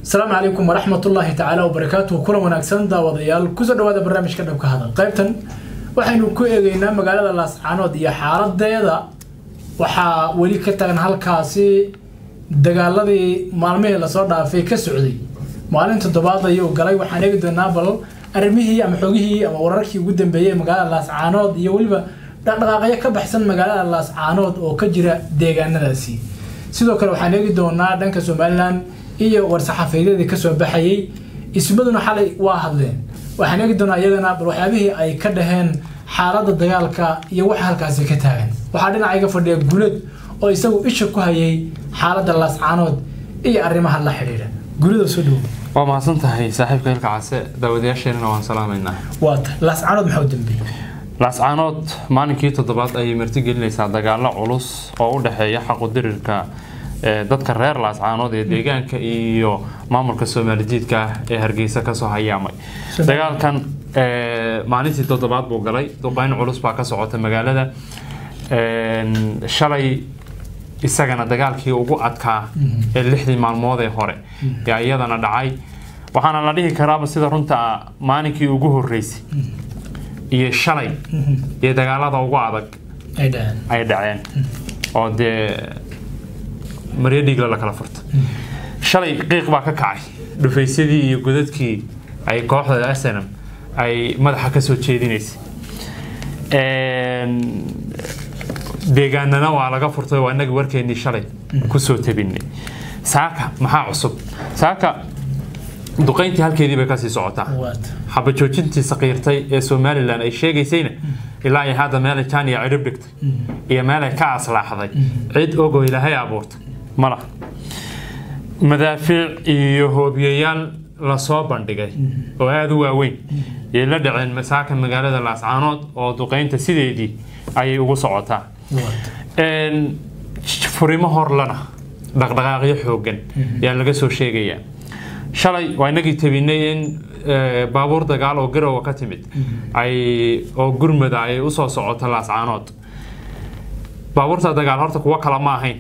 asalaamu calaykum waraxmatullaahi tacaala wabarakaatuhu kulan wanaagsan daawadayaal kusoo dhawaada barnaamijka dhabka hadal qaybtan waxaynu ku eegeynaa magaalada laascaanood iyo xaaladeeda waxaa weli ka tagan halkaasi dagaaladii maalmihii lasoo dhaafay ka socday maalin toddobaad ayuu galay waxaan eegi doonaa bal arrimihii ama xogihii ama wararkii ugu dambeeyey ee magaalada laascaanood iyo weliba dhaqdhaqaaqyo ka baxsan magaalada laascaanood oo ka jira deegaanadaasi sidoo kale waxaan eegi doonaa dhanka somalilan iyo war-saxaafeedyadii kasoo baxayey ismaduna xalay waa hadleen waxaan eegi doonaa iyagana bal waxyaabihii ay ka dhaheen xaaladda dagaalka iyo waxa halkaasi ka taagan waxaa dhinacayga fadhiya gulad oo isagu isha ku hayay xaaladda laascaanood iyo arrimaha la xidhiidha gulada soo dhowo waa mahadsan tahay saaxiibka hilka case daawadayaasheenana waan salaamaynaa waata laascaanood maxaa u dambeeyey laascaanood maalinkii toddobaad ayay martigelinaysaa dagaalo culus oo u dhexeeya xaqudirirka dadka reer laascaanood ee deegaanka iyo maamulka soomaalijiidka ah ee hargeysa kasoo hayaamay dagaalkan maalintii toddobaad buu galay duqeyn culus baa ka socota magaalada shalay isagana dagaalkii ugu adkaa ee lixdii maalmood ee hore yaa iyadana dhacay waxaana la dhihi karaaba sida runta maalinkii ugu horeysay iyo shalay iyo dagaalada ugu adag ay dhaceen oo dee maryo dhiigla la kala furta shalay qiiq baa ka kacay dhufaysyadii iyo godadkii ay kooxda snm ay madaxa ka soo jeedinaysay deegaanana waa laga furtay waa inagii warkeennii shalay kusoo tabinay saaka maxaa cusub saaka duqayntii halkeedii bay kasii socotaa xabajoojintii saqiirtay ee somalilan ay sheegaysayna ilaa iyo hadda meelay janiya cidhib dhigtay iyo meelay ka aslaaxday cid ogoo ilaahay abuurtay mala madaafiic iyo hoobiyayaal lasoo bandhigay oo aada u waaweyn yay la dhaceen masaaka magaalada laascaanood oo duqaynta sideedii ayay ugu socotaa furimo horlana dhaqdhaqaaqyo xoogan yaa laga soo sheegayaa shalay waa inagii tabinay in baabuur dagaal oo garowa ka timid ay oo gurmada ay usoo socoto laascaanood baabuurta dagaal horta kuwo kale ma ahayn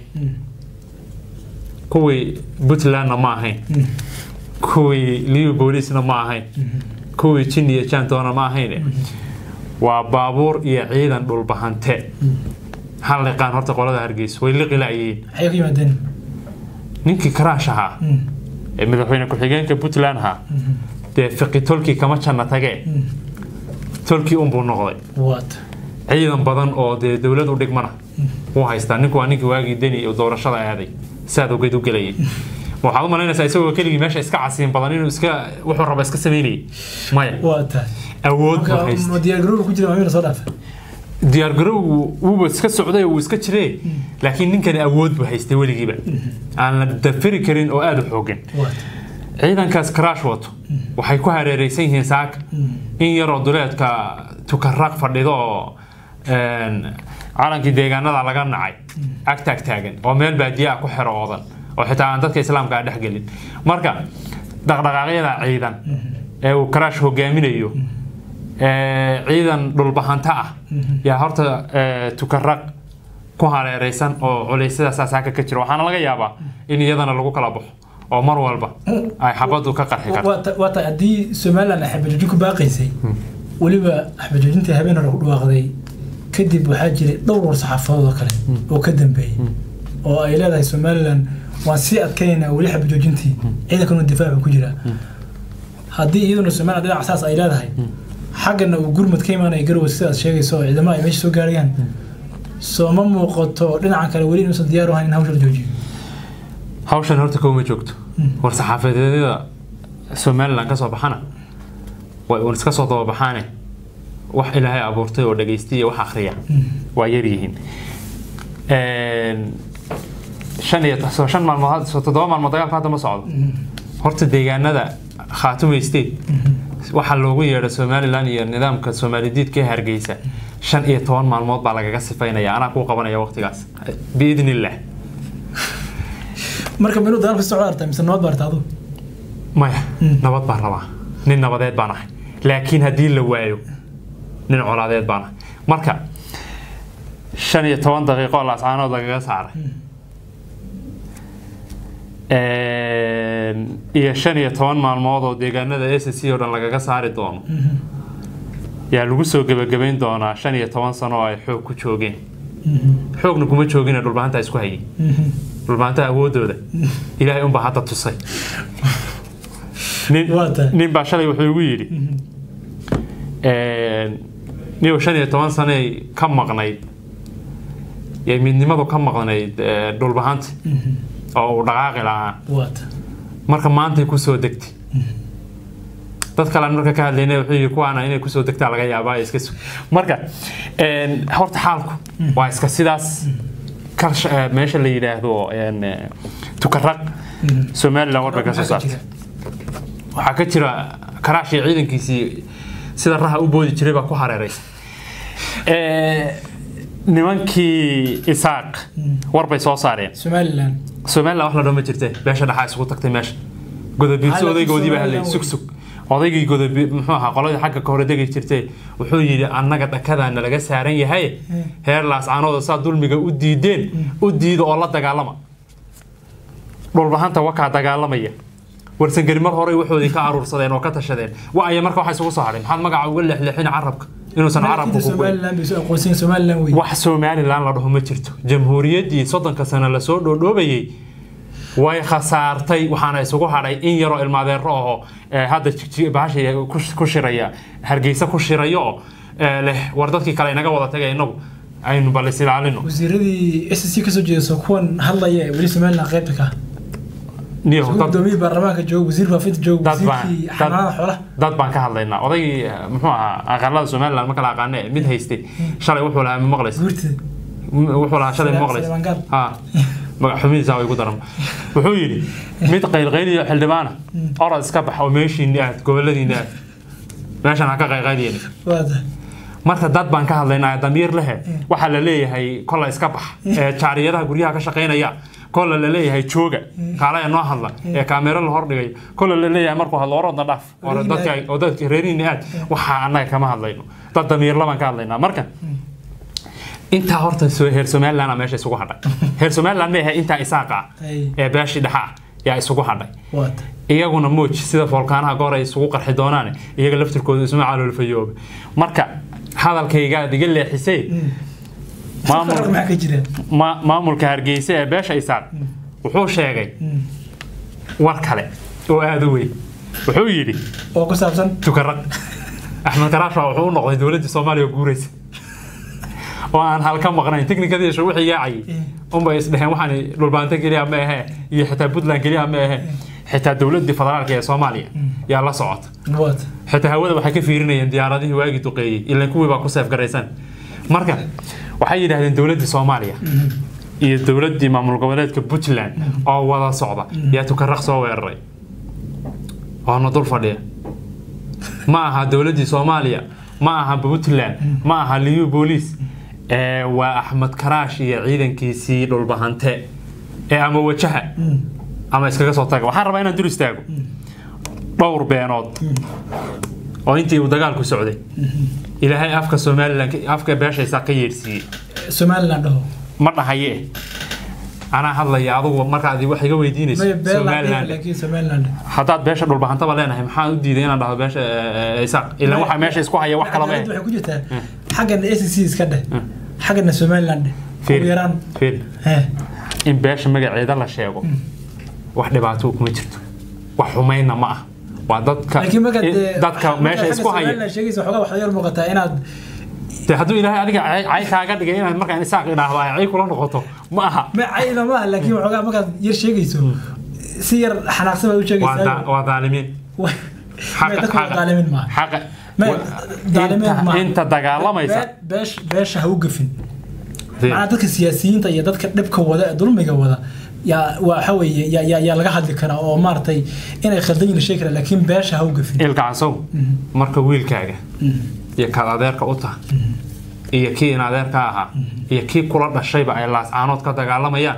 kuwii puntlandna ma ahayn kuwii liu boolisna ma ahayn kuwii jin iyo jantoona ma ahayn waa baabuur iyo ciidan dhulbahante hal liqaan horta qolada hargeysa way liqi la'yihiin ninkii karaash ahaa ee madaxweyne ku-xigeenka puntland ahaa dee fiqi tolkii kama janna tagee tolkii unbuu noqday ciidan badan oo dee dowlad u dhigmana wuu haystaa ninku waa ninkii waagii deni doorashada aaday saad ogeed u gelayay waxaad u malaynaysaa isagoo keligii meesha iska casiin badan inuu iska wuxuu raba iska sameynayay maya awood buu haystay diyaargarowgu wuuba iska socday oo uu iska jiree laakiin ninkani awood buu haystay weligiiba aan la dafiri karin oo aada u xoogan ciidankaas karaash wato waxay ku hareereysan yihiin saaka in yaroo duleedka tukaraaq fadhido oo calankii deegaanada laga nacay agtaag taagan oo meel baadiyaa ku xero oodan oo xitaa aan dadka islaamka dhex gelin marka dhaqdhaqaaqyada ciidan ee uu karaash hogaaminayo ciidan dhulbahanta ah yaa horta tukaraq ku hareereysan oo culeysyadaas saaka ka jira waxaana laga yaabaa in iyadana lagu kala baxo oo mar walba ay xabadu ka qarxi karto waata haddii somalilan ay xabajoojin ku baaqaysay weliba xabajoojintii habeen hore ku dhawaaqday kadib waxaa jiray dhowr war saxaafadood oo kale oo ka dambeeyey oo ay leedahay somalilan waan sii adkaynaynaa weli xabajoojintii ciidankanu difaaca ku jiraa haddii iyaduna somalilan dhinac saas ay leedahay xaggana uu gurmud ka imaanaya garowe sidaad sheegayso oo ciidamada ay meesha soo gaarayaan soo ma muuqato dhinacan kale weli inuusan diyaar u ahayn in hawsha la joojiyo hawshan horta kowma joogto war saxaafadeedyada somalilan kasoo baxana way uun iska soo dababaxaane wax ilaahay abuurtay oo dhageystay iyo wax akhriya waa yaryihiin shan iyo soo shan maalmood soo toddoba maalmood dagaalka hadda ma socdo horta deegaanada khaatume state waxaa loogu yeedha somalilan iyo nidaamka soomaalidiidka ee hargeysa shan iyo toban maalmood baa lagaga sifaynaya anaa kuu qabanaya waqtigaas biidn illah marka minuu dagaalka socda artaa mise nabad baa artaa adu maya nabad baan rabaa nin nabadeed baan ahay laakiin haddii la waayo nin colaadeed baan ahay marka shan iyo toban daqiiqo laascaanood lagaga saaray Een, iyo shan iyo toban maalmood oo deegaanada s c oo dhan lagaga saari doono yaa lagu soo gebagabayn doonaa shan iyo toban sano oo ay xoog ku joogeen xoogna kuma joogina dhulbaanta isku hayay dhulbaanta awoodooda ilaahay unbaa hadda tusay nin Waa tahay. nin baa shalay wuxuu igu yidhi niyow shan iyo toban sanay ka maqnayd yay midnimadu ka maqnayd eh, dhulbahanta oo uu dhaqaaqi lahaa waata marka maantay kusoo degtay dad kale aan marka ka hadlayna wuxuu yidhi kuwaana inay kusoo degtaa laga yaabaa iska sug marka een, horta xaalku waa iska sidaas karsha- eh, meesha la yidhaahdo een, eh, tukaraq somalilan war bay ka soo saartay waxaa ka jira karaashii ciidankiisii sida raha u boodi jiray baa ku hareeraysa Eh, nimankii isaaq war bay soo saareen somalilan somalilan wax la dhama jirte beesha dhaxaa isugu tagtay meesha godobiirsi Xaaladii odaygoodii baa hadlay Somaliland sug sug odaygii godobi muxuu ahaa qoladii xagga ka hore degi jirtay wuxuu yidhi annaga dhakadaana laga saaran yahay heer laascaanooda saa dulmiga u diideen u diida oo la dagaalama dhulbahanta wakaa dagaalamaya warsangeri mar hore waxoodii ka aruursadeen oo ka tashadeen wa aya marka waxa isugu soo hadhay maxaad magaca uga leexleexin carabka inuusan carabku ku goyn somalilan bay soo aqoonsan somalilan wey wax somalilan la dhaho ma jirto jamhuuriyaddii soddonka sano lasoo dhoodhoobayey way khasaartay waxaana isugu hadhay in yaroo ilmaadeero aho eh, hadda jig- bahasha ku- ku shiraya hargeysa ku shirayo oo eh, leh war dadkii kale inaga wada tagay inagu aynu bal is ilaalino wasiiradii s c kasoo jeedaso kuwan hadlaya ee weli somalilan qaybta ka ah niyo Isagoo dad gudoomiyii baarlamaanka jooga wasiir faafinta jooga dad baan wasiirkii dad- xanaanada xoolaha dad baan ka hadlaynaa odaygii eh, muxuu ahaa aqalada somalilan ma kala aqaane mid haystay shalay wuxuu lahaa ma maqlaysa guurta wuxuu lahaa shalay ma maqlaysa Saleeman Gaal. ha magac xumidiisa way ku daran wuxuu yidhi mid qaylqayliyo xildhibaana orod iska bax oo meeshiinni aad goboladiinni aad meeshan ha ka qayqayliyeen waata marka dad baan ka hadlaynaa damiir lehe waxaa la leeyahay kolla iska bax ee jaariyadaha guryaha ka shaqaynaya kolla la leeyahay jooga kaalaya noo hadla ee kaamero la hordhigay kolla la leeyahay markuu hadlo orodna dhaaf oo Reerihiina dadka aad. oo dadka reerihiina aad waxaa annaga kama hadlayno dad damiirla baan ka hadlaynaa marka intaa horta so- heer somaliland meesha isugu hadhay heer somaliland ma ahay intaa isaaqa ah Ay. ee beeshii dhexa ah yaa isugu hadhay waata iyaguna mooj sida foolkaanaha goor ay isugu qarxi doonaan iyaga laftirkooda isma caloolfayooba marka hadalkaygaad iga leexisay faraq maamul- maxaa ka jira ma- maamulka hargeysa ee beesha isaaq wuxuu sheegay war kale oo aada u weyn wuxuu yidhi oo ku saabsan tukaraq axmed karaash baa wuxuu u noqday dowladdii soomaaliya oo guuraysa oo aan halka maqnayn teknikadii isha wixii yaacayay unbay isdheheen waxaan dhulbaanta keliya ma ahe iyo xitaa puntland keliya ma ahe xitaa dowladdii federaalka ee soomaaliya yaa la socota waata xitaa hawada waxay ka fiirinayeen diyaaradihii waagii duqeeyey ilan kuwii baa ku seef garaysan marka waxay yidhaahdeen dowladdii soomaaliya iyo dowladdii maamul goboleedka puntland oo wada socda yaa tukaraq soo weeraray waana dul fadhiya ma aha dowladdii soomaaliya ma aha puntland ma aha liyu booliis ee waa axmed karaash iyo ciidankiisii dhulbahante ee ama wajaha ama iskaga soo taga waxaan rabaa inaan dur istaago dhowr beenood oo intii uu dagaalku socday ilaahay afka somalilan afka beeshaysaa ka yeedhsiiyey somalilan dhaho ma dhahaye anaa hadlaya adugu markaad wax iga weydiinayso maya beel somaliland laakiin somalilan haddaad beesha dhulbahantaba leenahay maxaa u diiday inaan dhahdo beesha eh, eh, isaaq ilan waxa meesha isku haya wax kalama waxay ku jirtaa xaggana s c iska dheh xaggana somalilan dheh ugu yaraan fiir hee in beesha magaceeda la sheego wax dhibaato kuma jirto wax xumayna ma ah waa dadka laakiin marka dee dadka meesha isku haya somalilan sheegaysa waxoogaa waxaa yar muuqataa inaad de hadduu ilaahay adiga cay cay kaaga dhigay inaad markaan isaaq idhaahdo ay cay kula noqoto ma aha ma cayda ma aha laakiin waxoogaa markaad yar sheegayso si yar xanaaqsan baad u waa sheegaysaa daa- waa daalimiin maya dadka waa daalimin maaha xaqa maya wa- daalimin inta- maaha inta dagaalamaysa Bee- beesh- beesha ha u gafin Dee, macnaa dadka siyaasiyiinta iyo dadka dhibka wada ee dulmiga wada yaa waxa weeye yaa yaa yaa laga hadli karaa oo maaragtay inay khaldan yihiin la sheegi karaa laakiin beesha ha u gafin ilka casow marka wiilkaaga iyo kaad adeerka u taha iyo kii in adeerka ahaa iyo kii kula dhashayba ay laascaanood ka dagaalamayaan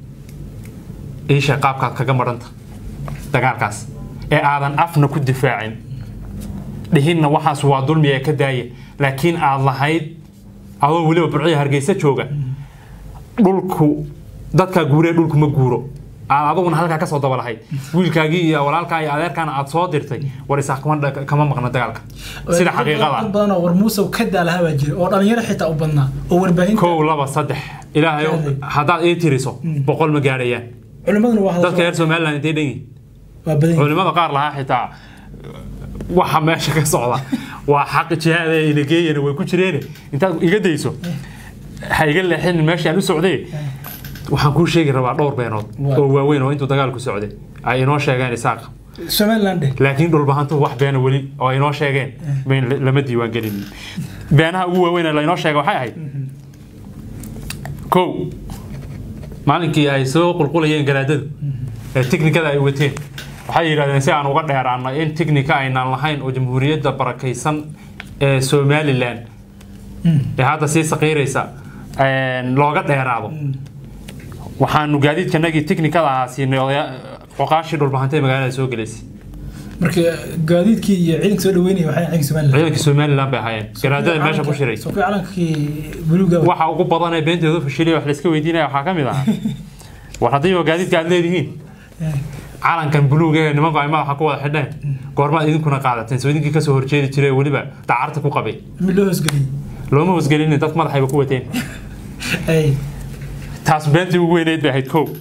iisha qaabkaad kaga maranta dagaalkaas ee aadan afna ku difaacin dhihinna waxaas waa dulmi ee ka daaya laakiin aad lahayd adoo weliba burciya hargeysa jooga dhulku dadkaa guuree dhulku ma guuro aad aduguna halkaa kasoo daba lahayd wiilkaagii iyo walaalkaa iyo adeerkaana aad soo dirtay war isaaq kama dha- kama maqna dagaalka sida dad xaqiiqada badan oo war muusow ka daalaha baa jira oo dhalinyaro xitaa u badnaa oo warbaahinta kow laba saddex ilaahay Kaaday. haddaad ii tiriso boqol ma gaadhayaan culimaduna waa dadka hadal reer somaliland intay dhan yihiin waa badan yihiin. culimada qaar lahaa xitaa waxa meesha ka socda waa xaq jihaada ina geeyana way ku jireen intaad iga dayso ha iga leexin meesha aan u socday waxaan kuu sheegi rabaa dhowr beenood Waa. oo waaweyn oo intuu dagaalku socday ay inoo sheegeen isaaq somaliland eh. laakiin dhulbahantu wax beena weli oo ay inoo sheegeen bayn lama diiwaan gelin beenaha ugu waaweyn ee lainoo sheegay waxay ahayd kow maalinkii ay soo qulqulayeen garaadadu ee tiknikada ay wateen waxay yidhahdeen si aan uga dheeraano in tiknika aynaan lahayn oo jamhuuriyadda barakaysan ee somalilan ee hadda sii saqiiraysa een, looga dheeraado waxaanu gaadiidkanagii tiknikada ahaa siinay odaya- qoqaashii dhulbahantay magaalada soo gelaysay marka gaadiidkii iyo ciidanka soo dhaweynaya waxay ciidanka somaliland ciidankii somalilan bay ahaayeen garaadada meesha ku shiray soo kuwii calankii buluuga waxa ugu badan ee beenteedu fashilay wax layska weydiinaya waxaa ka mid ahaa war haddii waa gaadiidka aad leedihiin calankan buluuga ee nimanku ay madaxa ku wada xidheen goormaad idinkuna qaadateen soo idinkii kasoo horjeedi jiray ee weliba dacarta ku qabay mid loo hoosgeliyey looma hoosgelinin dad madaxayba ku wateen ay taas beentii ugu weyneyd bay ahayd kow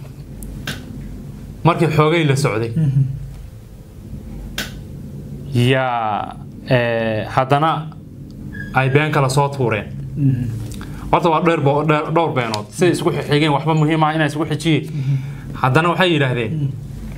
markii xoogay la socday yaa eh, haddana ay been kala soo tuureen horta waa dheer bo- dheer- dhowr beenood siday isku xigeen waxba muhiim ah inay isku xijiyeen haddana waxay yidhaahdeen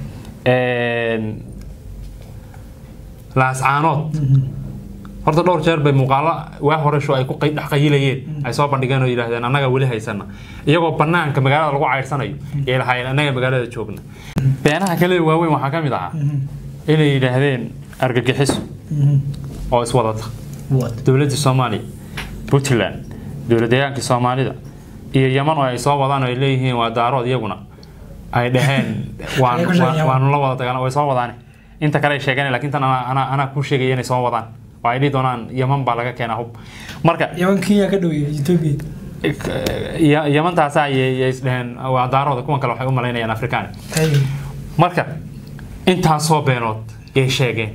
laascaanood horta dhowr jeer bay muuqaalo waa horesho ay ku qay- dhex qayilayeen ay soo bandhigeen oo yidhaahdeen annaga weli haysana iyagoo banaanka magaalada lagu cayrsanayo yay lahaayeen annaga magaalada joogna beenaha kale ee waaweyn waxaa ka mid ahaa inay yidhaahdeen argagixiso oo iswadata what dowladda soomaaliya puntland dowladdeegaankii soomaalida iyo yaman oo ay soo wadaan oo ay leeyihiin waa daarood iyaguna ay dhaheen waan- Ay ku sheegeen waan- Yaman. waanu la wada dagaalan way soo wadaane inta kale ay sheegeen laakiin tan anaa- anaa anaa kuu sheegaya inay soo wadaan oo ay dhihi doonaan yaman baa laga keenaa hub marka yaman kenya ka dhoweeyay ethiopia ya- yamantaasa ayay isdhaheen waa daarooda kuwan kale waxay u malaynayaan afrikaan ay marka intaasoo beenood yay sheegeen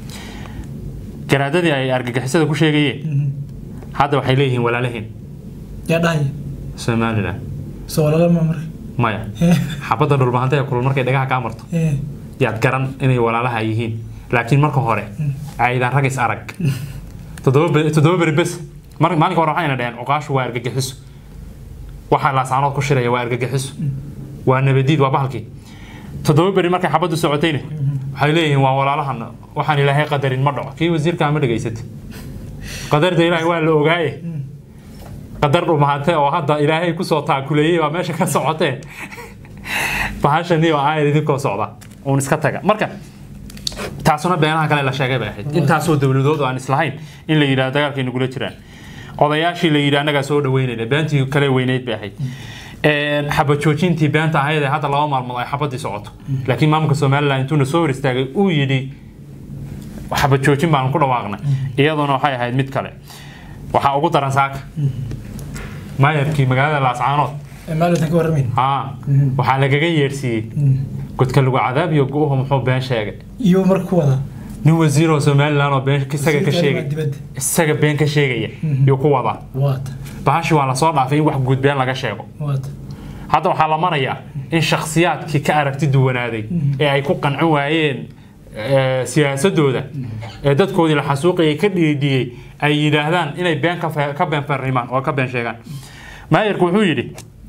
garaadadii ay argagixisada ku sheegayeen hadda waxay leeyihiin walaalahiin yaa dhahaya somalilan soo walaalama marka maya Eh, xabadda dhulbahanta ee kulul markay dhagaha kaa marto eh, yaad garan inay walaalaha yihiin laakiin marka hore aydan rag is arag toddoba beri- toddoba beri bes mar- maalinka hore waxayna dhaheen cuqaashu waa argagixiso waxaa laasaanood ku shiraya waa argagixiso waa nabadiid waa bahalkii toddoba beri markay xabaddu socotayna waxay leeyihiin waa walaalahan waxaan ilaahay qadarin ma dhaco kii wasiirkaa ma dhegaysatay qadarda ilaahay waa la ogaaye qadar dhumahate oo hadda ilaahay kusoo taakuleeyey waa meesha ka socotee bahashani oo aayar idinkoo socda uun iska taga marka taasuna beenaha kale la sheegay bay ahayd intaasoo dowladood oo aan islahayn in la yidhahdo dagaalkay nagula jiraan odayaashii la yidhi annagaa soo dhaweynayna beentii kale weyneyd bay ahayd Een, xabad joojintii beenta ahayd ee hadda laba maalmood ay xabadii socoto laakiin maamulka somalilan intuuna soo hor istaagay uu yidhi xabad joojin baan ku dhawaaqnay iyaduna waxay ahayd mid kale waxaa ugu daran saaka maayarkii magaalada laascaanood eh, maalintan ka warramayn haa waxaa lagaga yeedhsiiyey godka lagu cadaab iyo gu'uhu muxuu been sheegay iyo marka ku wadaa nin wasiir oo somalilan oo been isaga ka sheegay dibadda isaga been ka sheegaya yuu ku wadaa what bahashi waa lasoo dhaafay in wax guud been laga sheego what hadda waxaa la marayaa in shakhsiyaadkii ka aragti duwanaaday ee ay ku qancin waayeen eh, siyaasadooda ee dadkoodii la xasuuqayay ka dhiidhiyey ay yidhaahdaan inay been ka fe- ka been farimaan oo ka been sheegaan maayarku wuxuu yidhi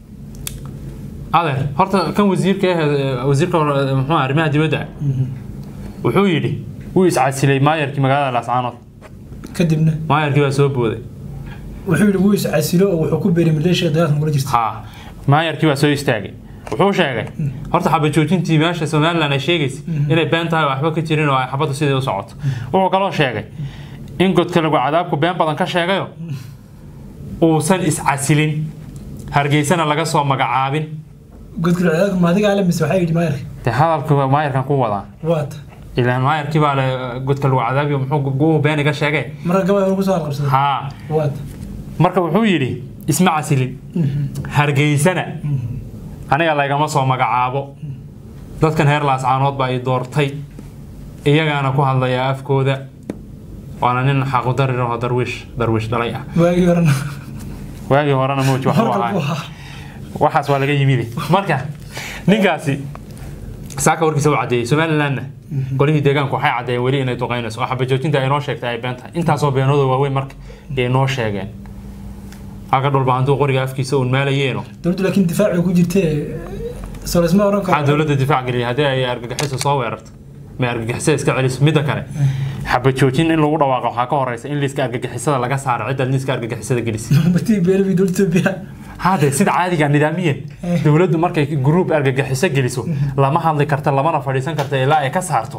adeer horta kan wasiirka ah wasiirka hore, muxuu ahaa, arrimaha dibadda ah, wuxuu yidhi wuu iscasilay maayarkii magaalada laascaanood kadibna maayarkii baa soo booday wuxuu yidhi wuu iscasilo oo wuxuu ku beeray maleeshiya dagaalka nagula jirta ها maayarkii baa soo istaagay wuxuu sheegay horta xabad joojintii meesha somalilan ay sheegaysa inay been tahay oo waxba ka jirin oo ay xabaddu sidii u socoto wuxuu kaloo sheegay in godka lagu cadaabku been badan ka sheegayo uusan iscasilin hargeysana laga soo magacaabin godka cadaadka maadiga ale mise waxaa yidhi maayarka dee hadalka maayarkan ku wadaa what ilaan maayarkii baa le godka lagu cadaabiyo muxuu guuhu been iga sheegay marka gabadha lagu soo halqabsaday haa what marka wuxuu yidhi isma casilin hargeysana aniga laygama soo magacaabo dadkan heer laascaanood baa i doortay iyagaana ku hadlaya afkooda waana nin xaqudarir oo darwiish darwiish dhalay ah waagii horena waagii horena mowj wax u horta ahaa buu ahaa waxaas waa laga yimid marka ninkaasi saaka warkiisa u cadeeyey somalilandna golihii deegaanku waxay cadeeyeen weli inay duqeynayso oo xabajoojinta ay noo sheegtay ay been tahay intaasoo beenooda waaweyn marka ay noo sheegeen halka dhulba hantuu qoriga afkiisa uun maalayeeno dowladdu laakiin difaaci ku jirtee soo laysma oran maxaa karo dowladda difaac geliyay haddii ay argagixiso soo weerarto ma argagixisada iska celiso midda kale xabajoojin in lagu dhawaaqo waxaa ka horeysa in liiska argagixisada laga saaro ciddaad liiska argagixisada gelisay batii beelbi dowladda Itoobiya hade sida caadiga nidaamiyan dowladdu markay gruub argagixiso geliso lama hadli karta lamana fadhiisan karta ilaa ay ka saarto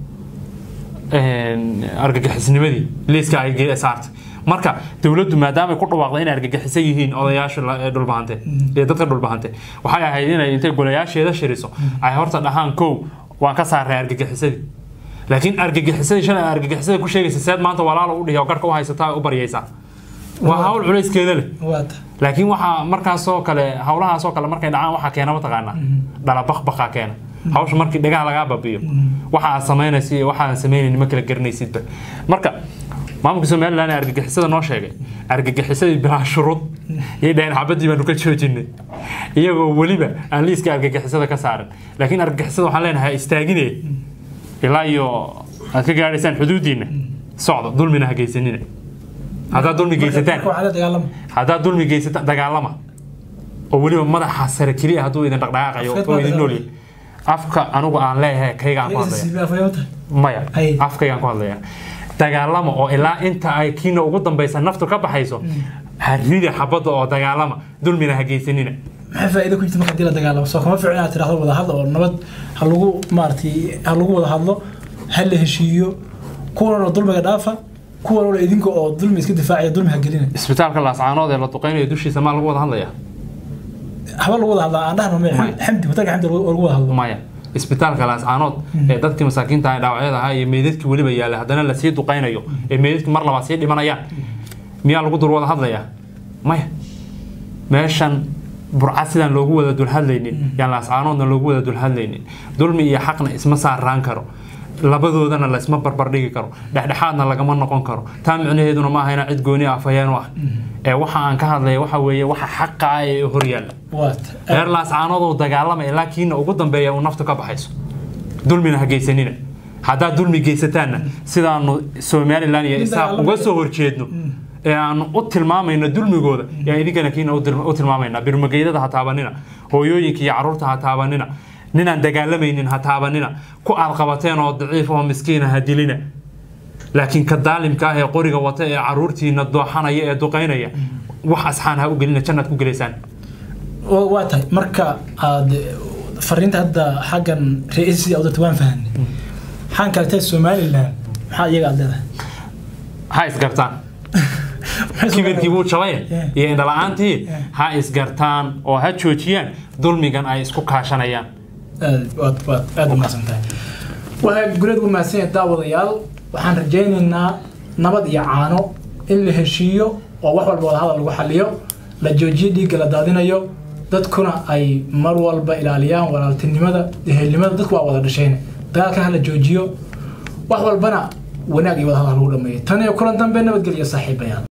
een, argagixisnimadii liiska ay ge- saartay marka dowladdu maadaamay ku dhawaaqda inay argagixiso yihiin odayaasha la- ee dhulbahante iyo dadka dhulbahante waxay ahayd inay intay golayaasheeda shiriso ay horta dhahaan kow waan ka saaray argagixisadii laakiin argagixisadii shalay argagixisada ku sheegaysa seed maanta walaalo u dhihi oo garhka u haysataa u baryaysaa waa hawl culayskeeda leh waata laakiin waxaa markaasoo kale hawlahaasoo kale markay dhacaan waxaa keena mataqaanaa dhala bakbakaa keena hawsha markii dhagaha lagaa babiyo waxa aad samaynaysa iyo waxa aan samaynayn ma kala garanaysidba marka maamulka somaliland ee argagixisada noo sheegay argagixisadii bilaa shuruud iyo dhaheen xabadii baanu ka joojinay iyagoo weliba aan liiska argagixisada ka saarin laakiin argagixisada waxaan leenahay ha istaagine ilaa iyo aad ka gaadhaysaan xuduudiina socda dulmina ha geysanina haddaad dulmi geysataan marka waxaa la dagaalama haddaad dulmi geysata dagaalama oo weliba madaxa sare keliya hadduu idin dhaqdhaqaaqayo Afkeed oo baa idin dagaalama. noolyahay afka anigu aan leeyahay kaygaan ku hadlaya siibi afayota maya Ay. afkaygaan ku hadlaya dagaalama oo ilaa inta ay kiina ugu dambaysa naftu ka baxayso harida xabadda oo dagaalama dulmina ha geysanina maxay faa'iido ku jirta marka hadii la dagaalamo soo kama fiicna inaad tiraahdo wada hadlo oo nabad ha lagu maaragtay ha lagu wada hadlo ha la heshiiyo kuwan oo dulmiga dhaafa kuwan oo idinka oo dulmi iska difaacaya dulmi ha gelina isbitaalka laascaanood ee la duqeynayo dushiisa maa lagu wada hadlaya haba lagu wada hadlaa aan dhahno me Maya. xamdi hotelka xamdi oo lagu wada hadlo maya isbitaalka laascaanood ee dadkii masaakiinta ah ee dhaawacyada ahaa iyo meydadkii weliba yaalla haddana lasii duqeynayo ee meydadkii mar labaad sii dhimanayaan miyaa lagu dur wada hadlayaa maya meeshan burca sidaan loogu wada dulhadlaynin yaan laascaanoodna loogu wada dulhadlaynin dulmi iyo xaqna isma saaraan karo labadoodana laysma barbardhigi karo dhexdhexaadna lagama noqon karo taa micnaheeduna ma aha inaan cid gooni ah afhayeen u ah ee waxa aan ka hadlaya waxa weeye waxa xaqa ah ee horyaalla waata reer laascaanoodoo dagaalama ilaa kiina ugu dambeeya uu naftu ka baxayso dulmina ha geysanina haddaad dulmi geysataanna sidaanu somalilan iyo Nin isaaq dagaalamaya. uga soo horjeedno ee aanu u tilmaamayno dulmigooda yaa idinkana kiina u til- u tilmaamayna birmageydada ha taabanina hooyooyinka iyo caruurta ha taabanina ninaan dagaalamaynin ha taabanina ku aad qabateen oo daciif oo miskiina ha dilina laakiin ka daalimka ah ee qoriga wata ee caruurtiina dooxanaya ee duqeynaya wax asxaan ha u gelina jannaad ku gelaysaan Wa- waa tahay marka aad fariinta hadda xaggan ra-iisidii awdata waan fahanay maxaan kale somaliland maxaa iyaga aad leedahay ha isgartaan kibirkii wuu jabay Yeah. iyo indhala-aantii Yeah. ha isgartaan oo ha joojiyaan dulmigan ay isku kaashanayaan aad waad waad aad u mahadsan tahay waa guleed u mahadsan yahay daawadayaal waxaan rajaynaynaa nabad iyo caano in la heshiiyo oo wax walba wada hadal lagu xaliyo la joojiyo dhiigga la daadinayo dadkuna ay mar walba ilaaliyaan walaaltinimada ehelnimada dadku waa wada dhasheen dagaalka ha la joojiyo wax walbana wanaag iyo wada hadal lagu dhameeyo tan iyo kulan dambe nabadgelyo saaxiibayaal